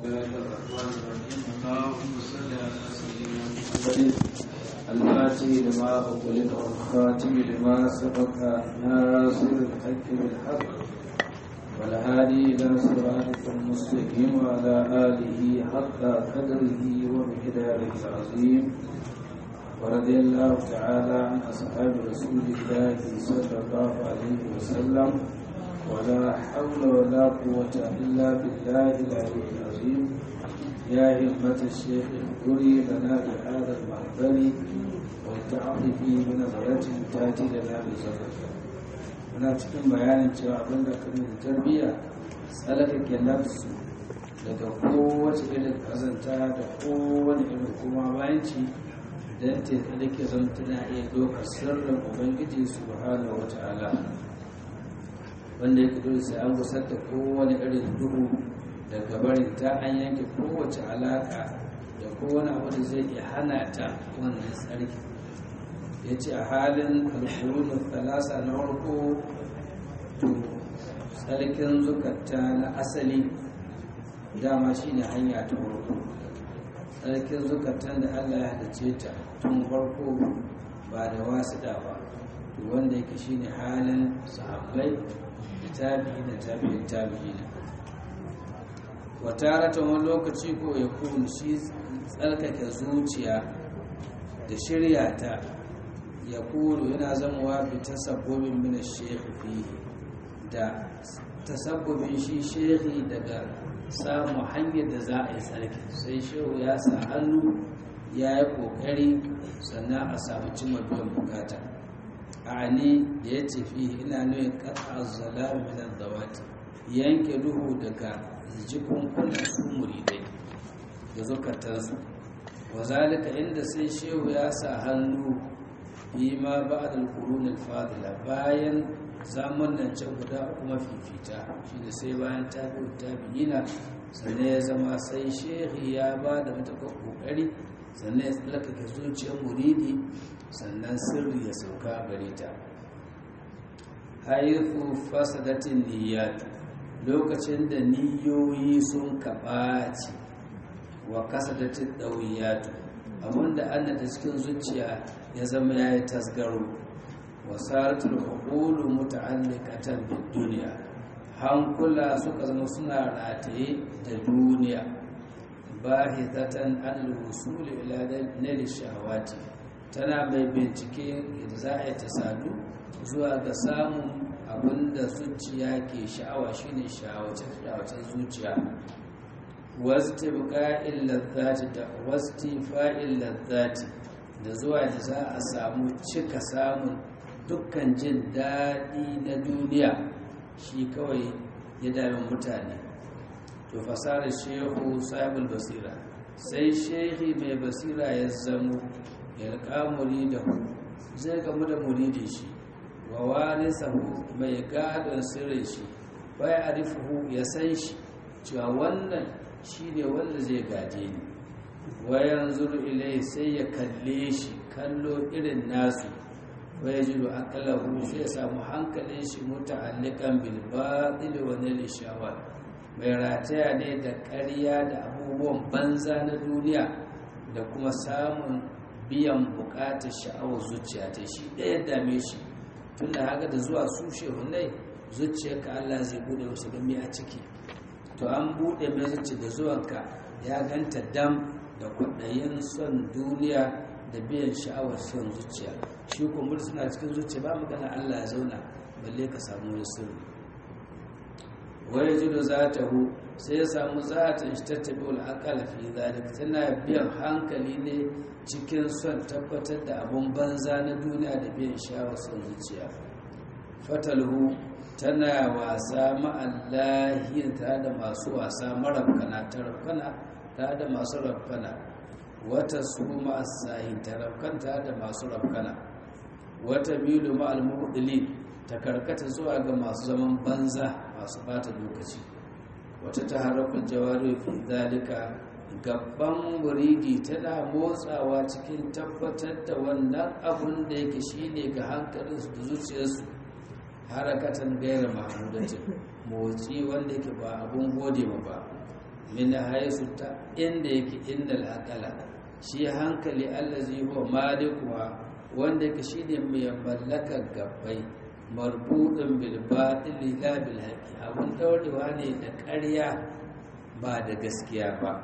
الله الرحمن الرحيم اللهم صل على سيدنا محمد الفاتح لما أغلق والخاتم لما سبق ناصر الحق بالحق والهادي إلى صراطك المستقيم وعلى آله حق قدره ومقداره العظيم ورضي الله تعالى عن أصحاب رسول الله صلى الله عليه وسلم ولا حول ولا قوة إلا بالله العلي العظيم يا همة الشيخ اذكري لنا بهذا المحضر والتعاطفي بنظرة تأتي لنا بزفر muna cikin bayanin cewa abin da kan da tarbiyya tsalakake nafsu daga kowace irin kazanta da kowane irin kuma bayanci don ta tsalake zan tana iya ɗaukar sirrin ubangiji subhanahu wa ta'ala wanda ya kudu sai an gusar da kowane irin duhu daga barin ta an yanke kowace alaka da kowane abu da zai iya hana ta wannan tsarki ya ce a halin alkurunin talasa na farko to tsarkin zukata na asali dama shi ne hanya ta farko tsarkin zukatan da allah ya hadace ta tun farko ba da wasu ba to wanda yake shi ne halin sahabbai tabi'i da tabi'in tabi'ina wata ratan wani lokaci ko ya kunu shi tsarkake zuciya da shirya ta ya kunu yana zamowa bi tasabbobin mina shekhi fihi da tasabbobin shi shekhi daga samun hanyar da za a yi tsarki sai shehu ya sa hannu ya yi kokari sannan a samu cimma biyan bukata ani da ya ce fi ina nuna kasa zalami minan zawati yanke duhu daga jikunkunan su muridai da zukatansu wa zalika inda sai shehu ya sa hannu yi ma ba da alkurunin fadila bayan zamun nan can guda kuma fifita shi da sai bayan tabi'u tabi'ina sannan ya zama sai shehu ya ba da matakar kokari sannan ya tsallakake zuciyar muridi sannan sirri ya sauka gare ta haifu fasadatin niyyat lokacin da niyoyi sun kaɓaci wa kasadatin ɗauyatu abinda an da cikin zuciya ya zama ya yi tasgaro wa saratul hukulu muta'alliqatan bid duniya hankula suka zama suna rataye da duniya bahithatan an al-wusul ila nil shahawati tana mai bincike da za a yi ta sadu zuwa ga samun abinda zuciya ke sha'awa shine sha'awacin zuciya wasti buka'in lazzati da wasti fa'in lazzati da zuwa da za a samu cika samun dukkan jin daɗi na duniya shi kawai ya dami mutane to fasarar shehu sahibul basira sai shehi mai basira ya zamo yalƙa muridahu zai gamu da muridin shi wa warisahu mai gadon sirrin shi bai arifuhu ya san shi cewa wannan shi ne wanda zai gaje ni wayan zuru ilai sai ya kalle shi kallo irin nasu waya jiru akalahu sai ya samu hankalin shi muta'alliqan bil batil wa nil shawar mai rataya ne da ƙarya da abubuwan banza na duniya da kuma samun biyan bukatar sha'awar zuciya ta shi ɗaya dame shi tun da haka da zuwa su shehunai zuciyarka Allah zai bude wasu gami a ciki to an bude mai zuci da zuwanka ya ganta dam da kwaɗayin son duniya da biyan sha'awar son zuciya shi kuma suna cikin zuciya ba magana Allah ya zauna balle ka samu wani sirri wai jido za ta hu sai ya samu zatin shi tattabi al'akala fi zalik tana biyan hankali ne cikin son tabbatar da abun banza na duniya da biyan shawar son zuciya fatalhu tana wasa ma'allahi tare da masu wasa marabkana ta rafkana tare da masu rafkana wata su ma'asahin ta rafkanta da masu rafkana wata milu ma'al mu'udili ta karkata zuwa ga masu zaman banza masu bata lokaci wata ta harafin jawari fi zalika gaban muridi tana motsawa cikin tabbatar da wannan abun da yake shine ga hankalinsu da zuciyarsu harakatan gaira mahamudatin motsi wanda yake ba abun gode ma ba min haisu ta inda yake inda al'akala shi hankali allazi huwa malikuwa wanda yake shine mai mallakar gabbai marbudin bil batili la bil haqi abun daurewa ne da ƙarya ba da gaskiya ba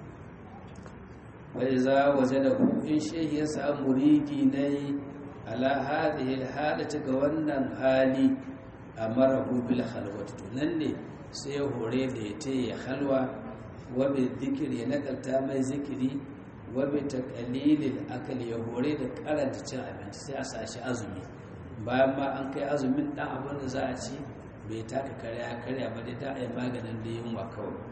bai za waje da in shehi ya samu muridi ne ala hadhihi halata ga wannan hali amarahu bil khalwati to nan ne sai ya hore da ya ce ya halwa wa bi dhikri ya nakalta mai zikiri wa bi taqlilil akli ya hore da karanta cin abinci sai a sashi azumi bayan ma an kai azumin dan abin da za a ci bai taka karya karya ba dai da ai maganin da yunwa kawai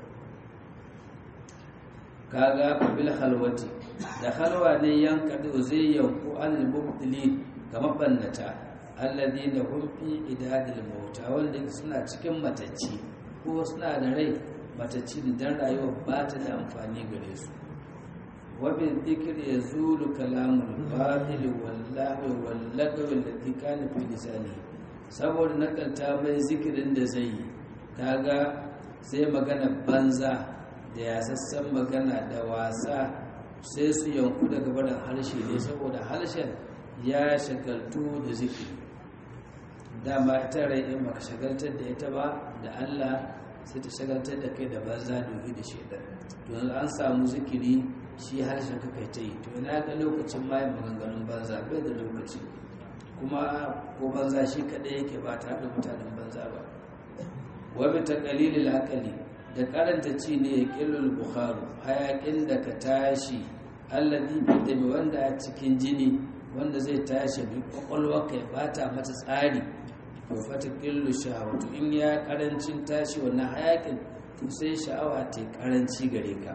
kaga bil khalwati da halwa ne yanka da zai yanku al mubtilin ga mabannata alladina hum fi idadil mauta wanda suna cikin matacci ko suna da rai matacci dan rayuwa ba ta da amfani gare su wa bil dhikr yazulu kalamul batil wallahi wallagaw alladhi kana fi lisani saboda nakalta mai zikirin da zai yi kaga sai magana banza da ya sassan magana da wasa sai su yanku daga barin harshe ne saboda harshen ya shagaltu da zikiri dama ita rai in baka shagaltar da ita ba da Allah sai ta shagaltar da kai da banza dogi da shaidan to yanzu an samu zikiri shi harshen ka kai ta yi to ina ga lokacin ma yin maganganun banza bai da lokaci kuma ko banza shi kadai yake ba tare da mutanen banza ba wa bi taqlilil aqli da karanta ci ne ya ƙillul bukharu hayaƙin da ka tashi allazi fitami wanda a cikin jini wanda zai tashi bi kwakwalwa ka ya bata mata tsari to fata ƙillu sha'awatu in ya karancin tashi wannan hayaƙin to sai sha'awa ta karanci gare ka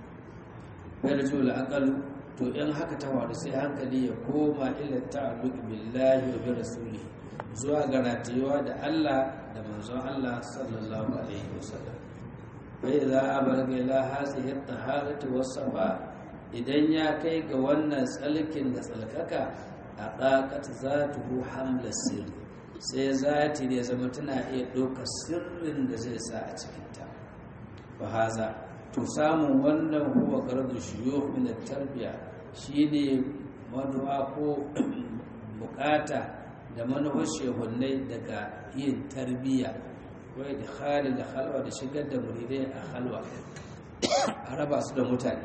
yarju la'aqalu to in haka ta faru sai hankali ya koma ila ta'alluq billahi wa bi rasulihi zuwa ga ratayewa da Allah da manzon Allah sallallahu alaihi wasallam فإذا أبلغ إلى هذه الطهارة والصفاء idan ya kai ga wannan tsalkin da tsalkaka a ɗaƙat za ta hu hamla sirri sai zati ne zama tana iya ɗauka sirrin da zai sa a cikinta ba haza to samun wannan huwa gardu shiyo min tarbiya shine manuwa ko bukata da manuwar shehunnai daga yin tarbiyya wai da halin da halwa da shigar da muridai a halwa a raba su da mutane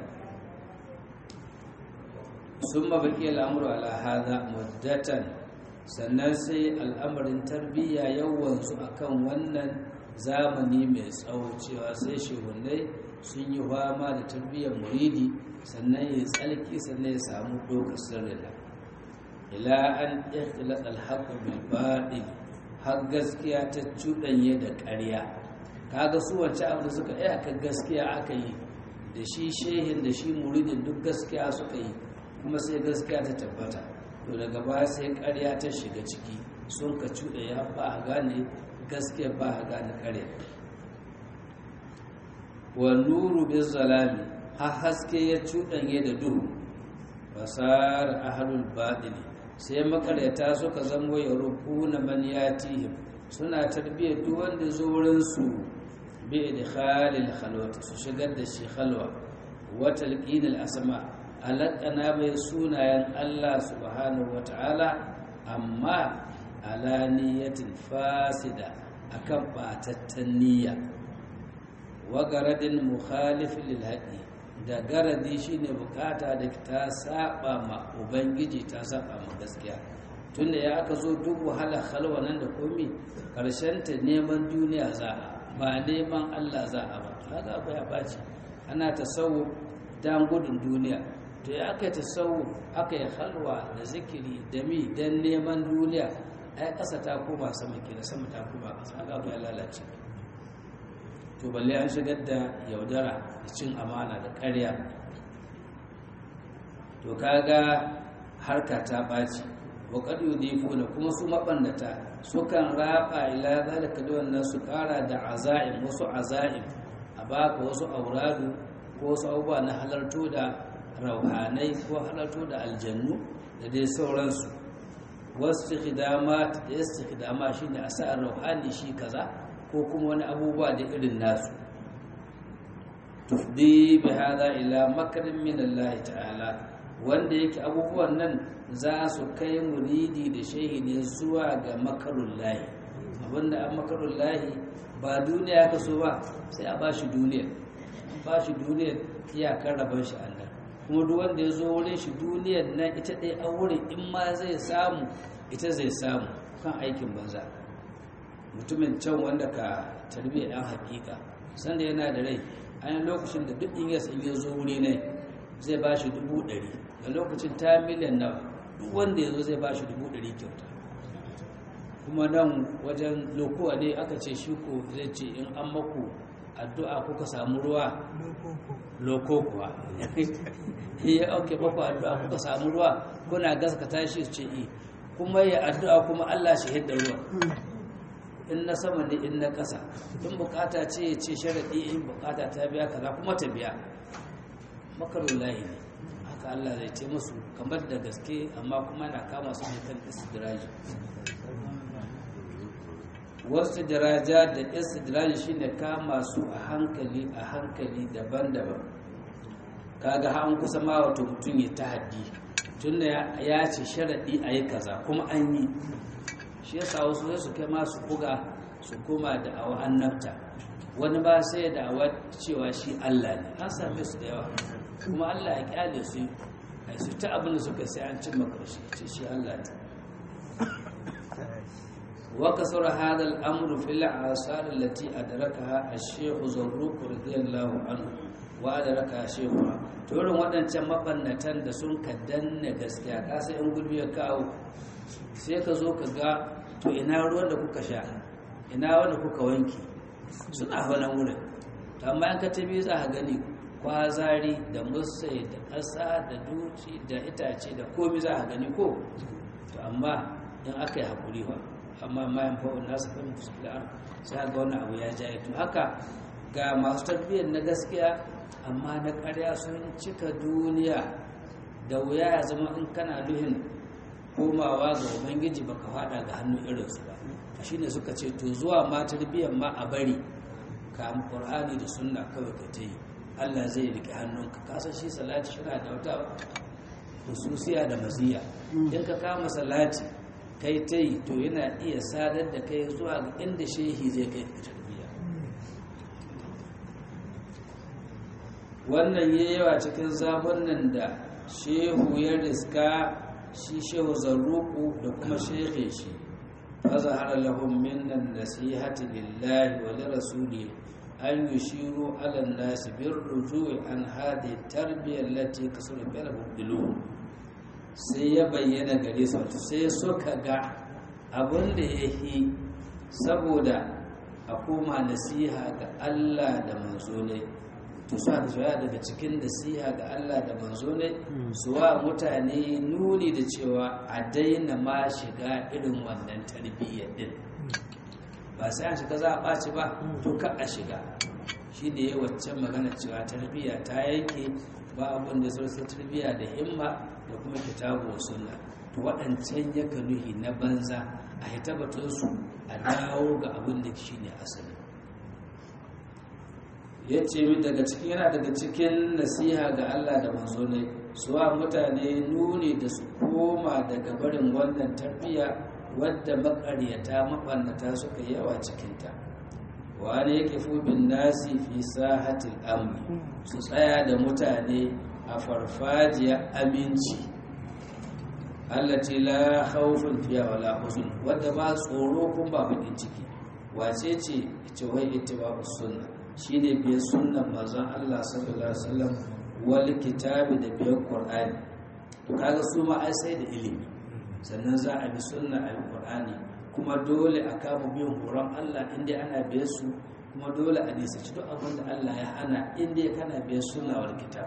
sun mabaki al'amuru ala haza muddatan sannan sai al'amarin tarbiyya yawansu a kan wannan zamani mai tsawo cewa sai shehunai sun yi fama da tarbiyyar muridi sannan ya tsalki sannan ya samu ɗaukar sirrina ila an ikhtilat al-haqq bil batil har gaskiya ta cuɗanye da ƙarya kaga su wacce abu da suka yi aka gaskiya aka yi da shi shehin da shi muridin duk gaskiya suka yi kuma sai gaskiya ta tabbata to daga baya sai ƙarya ta shiga ciki sun ka cuɗa ya ba a gane gaskiya ba a gane ƙarya wa nuru bin zalami har haske ya cuɗanye da duhu fasar ahalul baɗini sai makaryata suka zamo ya rubu na maniyatihim suna tarbiyyar duk wanda zo wurinsu bi idkhalil khalwati su shigar da shi khalwa wa talqinil asma alaqana mai sunayen Allah subhanahu wata'ala amma ala niyyatin fasida akan batattan niyya wa garadin mukhalif lil haqi da garadi shine bukata da ta saba ma ubangiji ta saba ma gaskiya tunda ya aka zo duk wahala halwa nan da komi karshen ta neman duniya za a ba neman Allah za a ba haka abu ya baci ana tasawu dan gudun duniya to ya aka tasawu aka yi halwa da zikiri da mi dan neman duniya ai kasa ta koma sama kila sama ta koma kasa haka abu ya lalace to balle an shigar da yaudara da cin amana da ƙarya to kaga harka ta ɓaci wa ƙadu da kuma su maɓannata sukan raba ila zalika da wannan su ƙara da aza'im wasu aza'im a baka wasu auradu ko wasu abubuwa na halarto da rauhanai ko halarto da aljannu da dai sauransu wasu hidama da yasu hidama shine a sa rauhani shi kaza ko kuma wani abubuwa da irin nasu tufdi bi hada ila makarin min Allah ta'ala wanda yake abubuwan nan za su kai muridi da shehi ne zuwa ga makarun lahi abinda an makarun lahi ba duniya ka so ba sai a bashi duniya ba shi duniyar iyakar rabon shi Allah kuma duk wanda ya zo wurin shi duniyar nan ita ɗaya a wurin in ma zai samu ita zai samu kan aikin banza mutumin can wanda ka tarbiyyar ɗan hakika sanda yana da rai an lokacin da duk in yasa in ya zo wuri ne zai ba shi dubu ɗari da lokacin ta miliyan nawa duk wanda ya zo zai ba shi dubu ɗari kyauta kuma nan wajen lokuwa ne aka ce shi ko zai ce in an maku addu'a kuka samu ruwa loko kuwa ya auke baku addu'a kuka samu ruwa kuna gaskata shi ce yi kuma ya addu'a kuma Allah shi hidda ruwa in na sama ne in na ƙasa in bukata ce ya ce sharaɗi in bukata ta biya kaza kuma ta biya makarun layi ne haka Allah zai ce musu kamar da gaske amma kuma na kama su ne kan istidraji wasu daraja da istidraji shine kama su a hankali a hankali daban-daban kaga an kusa ma wato mutum ya tahaddi tunda ya ce sharaɗi a yi kaza kuma an yi shi yasa wasu sai su kai masu buga su koma da awa annabta wani ba sai da awa cewa shi Allah ne an same su da yawa kuma Allah ya kyale su ai su ta abin da suka sai an cimma karshe ce shi Allah ne وكسر هذا الأمر في الآثار التي أدركها الشيخ زروق رضي الله عنه وأدركها شيخها turin waɗancan mabannatan da sun ka danna gaskiya ka sai in gulbi ya kawo sai ka zo ka ga to ina ruwan da kuka sha ina wanda kuka wanki suna wani wurin to amma in ka tabi za ka gani kwazari da musai da ƙasa da duci da itace da komi za ka gani ko to amma in aka yi haƙuri ba amma mayan fa'un nasu kan fuskar sai ga wani abu ya jaye to haka ga masu tarbiyyar na gaskiya amma na ƙarya sun cika duniya da wuya ya zama in kana duhin komawa ga ubangiji baka fada ga hannun irinsu ba shine suka ce to zuwa ma tarbiyyar ma a bari ka qur'ani da sunna kawai ka ta yi Allah zai rike hannunka kasan shi salati shi da wata hususiya da maziya in ka kama salati kai ta yi to yana iya sadar da kai zuwa ga inda shehi zai kai ka tarbiyya wannan ya yawa cikin nan da shehu ya riska shi shehu zarruku da kuma shehe shi fazahara lahum minnan nasihati lillahi wa lirasuli an yushiru ala nasi bir rujui an hadi tarbiyyar lati kasura bil mubdilun sai ya bayyana gare su sai suka ga abin da ya yi saboda a koma nasiha ga Allah da manzo ne to su haka zuwa daga cikin nasiha ga Allah da manzo ne su wa mutane nuni da cewa a daina ma shiga irin wannan tarbiyyar din ba sai an shiga za a ɓaci ba to ka a shiga shi da ya waccan magana cewa tarbiyya ta yanke ba abin da sai tarbiyya da himma da kuma kitabu wa sunna to waɗancan ya nuhi na banza a hitabatunsu a dawo ga abin da shi ne asali ya ce min daga cikin yana daga cikin nasiha ga Allah da manzo ne suwa mutane nuni da su koma daga barin wannan tarbiyya wadda makaryata mabannata suka yawa cikinta wani yake bin nasi fi sahatil amri su tsaya da mutane a farfajiyar aminci allati la khawfun fiha wala huzun wadda ba tsoro kun ba bakin ciki wace ce ita wai ittiba'u sunna shine biyar sunnan manzon Allah sallallahu alaihi wasallam wal kitabi da biyar qur'ani to kaga su ma ai sai da ilimi sannan za a bi sunna a qur'ani kuma dole a kama biyan horon Allah inda ana biyar su kuma dole a nisaci duk abin da Allah ya hana inda kana biyar sunna wal kitab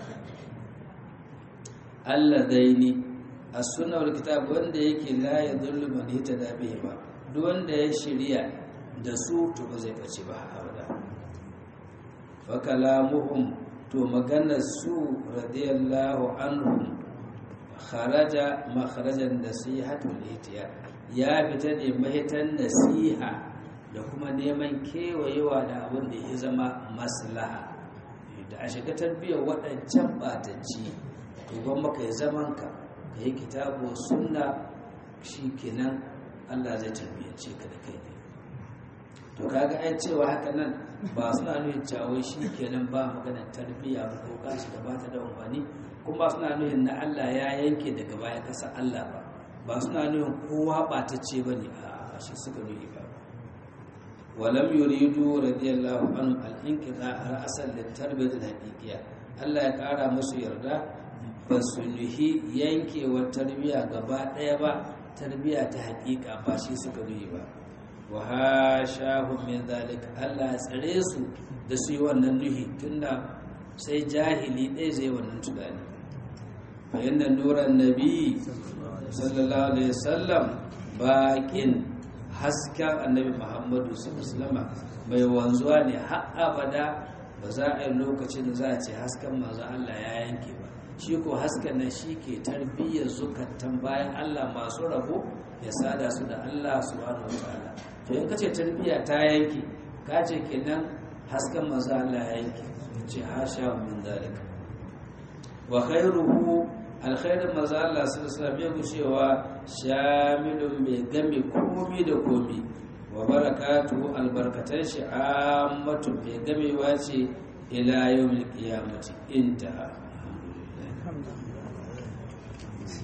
Allah daini a sunna wal kitab wanda yake la ya dhullu man yatada bihi ba duk wanda ya shirya da su to ba zai bace ba abada fa kalamuhum to maganar su radiyallahu anhum kharaja makharajan nasihatul ihtiyar ya fita ne mahitan nasiha da kuma neman kewayewa da abin da ya zama maslaha da a shiga tarbiyyar waɗancan ɓatacci to ban maka ya zaman ka ka yi kitabu sunna shi kenan Allah zai tarbiyyance ka da kai ne to kaga ai cewa haka nan ba suna nuna cewa shi kenan ba maganar tarbiyya ba ko ka shiga ba ta da amfani kuma suna nuna na Allah ya yanke daga baya kasa Allah ba ba suna nuna kowa ɓatacce ba ne a shi suka nuna ba ولم يريدوا رضي الله عنهم الانقطاع رأسا للتربية الحقيقية Allah ya ƙara musu yarda ba su nuhi yankewar tarbiyya gaba ɗaya ba tarbiyya ta haƙiƙa ba shi suka nuhi ba wa ha shahun min zalika Allah ya tsare su da su yi wannan nuhi tunda sai jahili ɗaya zai wannan tunani fa yanda nuran nabi sallallahu alaihi wasallam baƙin hasken annabi muhammadu sallama mai wanzuwa ne har abada ba za a yi lokacin da za a ce hasken manzo Allah ya yanke ba shi ko hasken nan shi ke tarbiyyar zukatan bayan Allah masu rabo ya sada su da Allah subhanahu wataala to in kace tarbiyya ta yanke ka ce kenan hasken manzo Allah ya yanke ce hasha min zalika wa khairuhu alkhairin maza Allah sallallahu alaihi gushewa shamilun mai game komi da komi wa barakatuhu albarkatan shi ammatu mai gamewa ce ila yawmil qiyamati intaha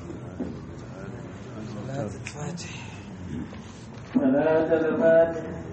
صلاة الفاتح